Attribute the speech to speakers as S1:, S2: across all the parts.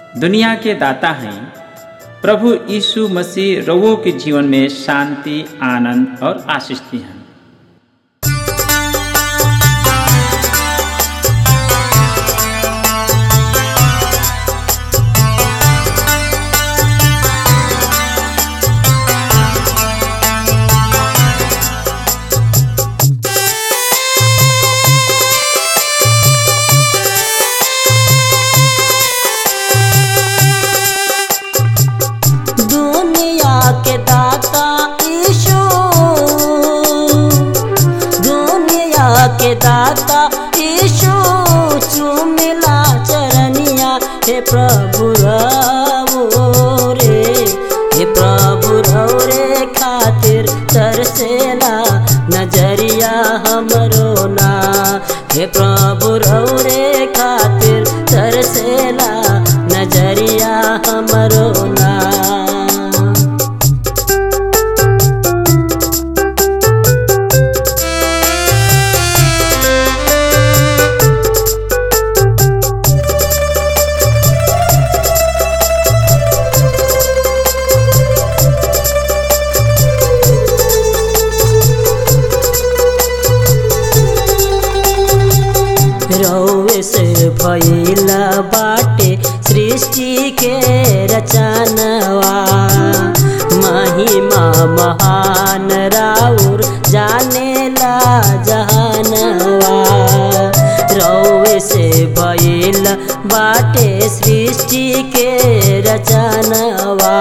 S1: दुनिया के दाता हैं प्रभु यीशु मसीह रवो के जीवन में शांति आनंद और आशीष दी हैं
S2: दुनिया के दाता ईशु दुनिया के दाता ईशु चुमिला चरनिया हे प्रभु रवो रे हे प्रभु रव रे खातिर तरसेला नजरिया हमरो ना हे प्रभु रव रे खातिर तरसेला नजरिया हमरो ना रौवे से भइला बाटे सृष्टि के रचनवा महिमा महान राउर जानेला जहानवा रौवे से भइल बाटे सृष्टि के रचनवा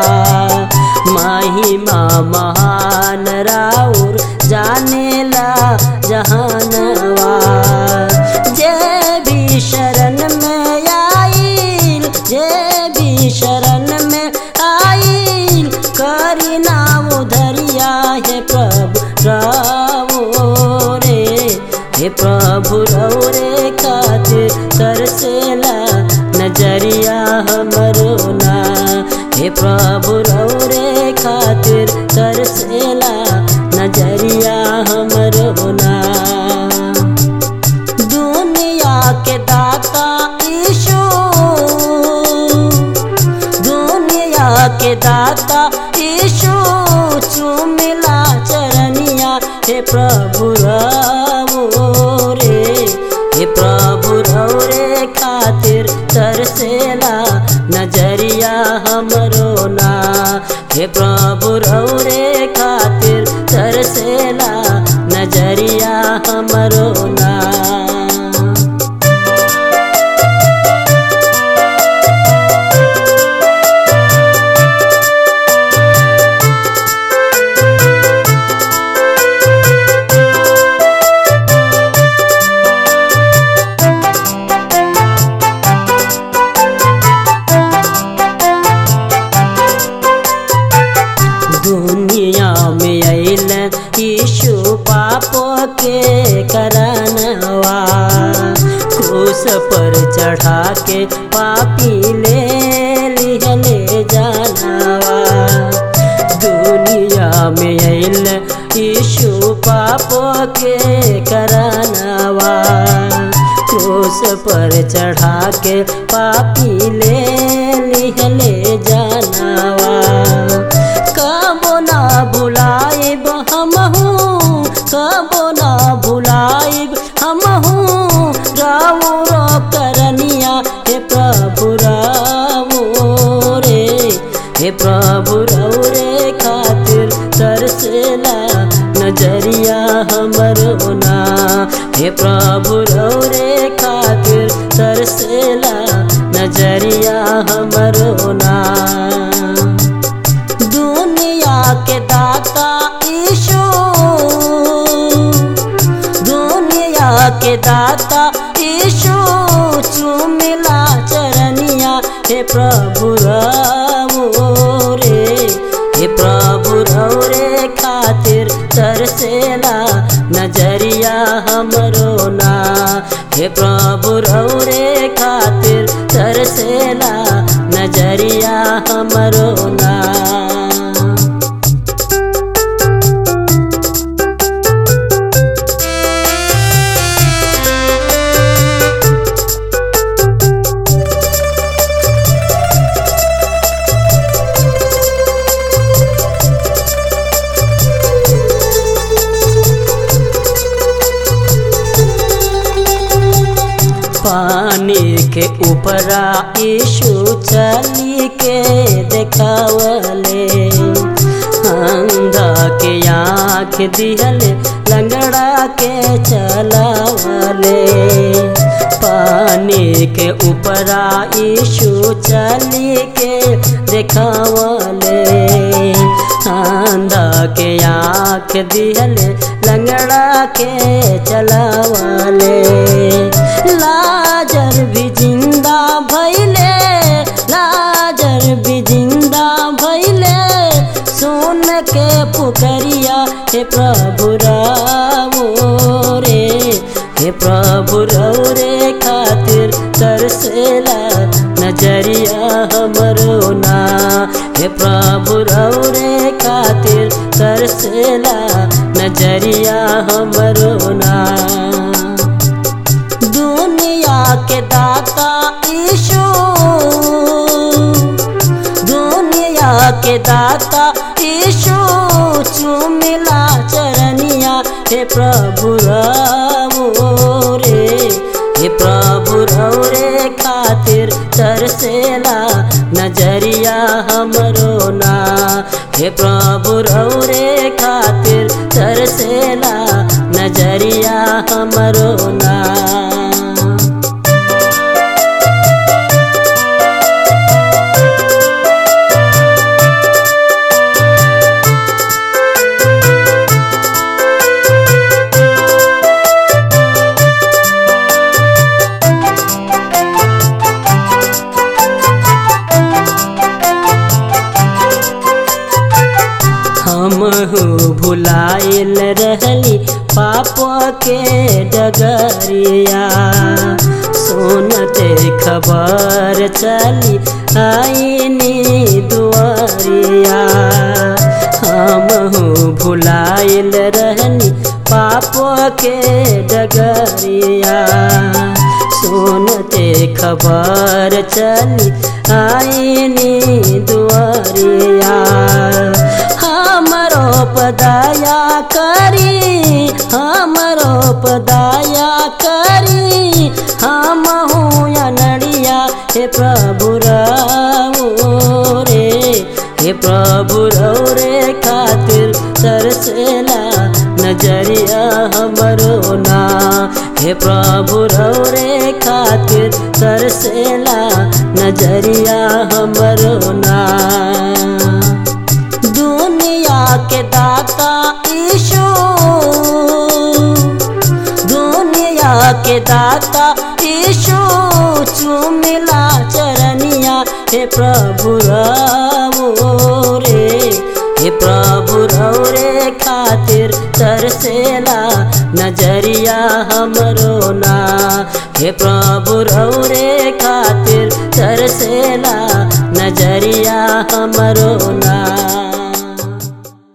S2: महिमा महान राउर जानेला जहानवा जे भी शरण में आइल जे भी शरण में आइल करी नाम उधरिया हे प्रभु रावो रे हे प्रभु रव रे खातिर तरसेला नजरिया हमरो ना हे प्रभु रव रे खातिर तरसेला नजरिया हमरो ना दुनिया के दाता ईशु दुनिया के दाता ईशु चुमिला चरनिया हे प्रभु रवो रे हे प्रभु रव रे खातिर तरसेला नजरिया हमरो ना हे प्रभु रव रे खातिर तरसेला नजरिया हमरो ना दुनिया में अल यीशु पापो के करनवा क्रूस पर चढ़ा के पापी ले लिहले जानवा दुनिया में अल यीशु पापो के करनवा क्रूस पर चढ़ा के पापी ले लिहले जानवा कबो ना भुलाइब हमहू कबो ना भुलाइब हमहू रावो रो करनिया हे प्रभु रावो रे हे प्रभु रव रे खातिर तरसेला नजरिया हमरो ना हे प्रभु रव रे खातिर तरसेला नजरिया हमरो ना दुनिया के दाता ईशु दुनिया के दाता ईशु चुमिला चरनिया हे प्रभु रवो रे हे प्रभु रव रे खातिर तरसेला नजरिया हमरो ना हे प्रभु रव रे खातिर तरसेला नजरिया हमरो ना ऊपरा यीशु चली के देखावले अंधा के आँख दिहले लंगड़ा के चलावले पानी के ऊपरा यीशु चली के देखावले अंधा के आँख दिहले लंगड़ा के चलावले लाजर भी जिंदा भैले लाजर भी जिंदा भैले सुन के पुकरिया हे प्रभु रावो रे हे प्रभु रौ रे खातिर तरसेला नजरिया हमरो ना हे प्रभु रौ रे खातिर तरसेला नजरिया हमरो ना दुनिया के दाता ईशु दुनिया के दाता ईशु चुमिला चरनिया हे प्रभु रावो रे हे प्रभु रौ रे खातिर तरसेला नजरिया हमरो ना हे प्रभु रौ रे खातिर तरसेला नजरिया हमरो ना हमहू भुलाइल रहली पाप के डगरिया सुनते खबर चली आईनी दुआरिया हमहू भुलाइल रहनी पाप के डगरिया सुनते खबर चली आईनी दुआरिया हमरो पदाया करी हमरो पदाया करी हम हूँ नड़िया हे प्रभु रावो रे हे प्रभु रौ रे खातिर तरसेला नजरिया हमरो ना हे प्रभु रौ रे खातिर तरसेला नजरिया हमरो ना दुनिया के दाता ईशु दुनिया के दाता ईशु चुमिला चरनिया हे प्रभु रावो रे हे प्रभु रौ रे खातिर तरसेला नजरिया हमरो ना हे प्रभु रौ रे खातिर तरसेला नजरिया हमरो ना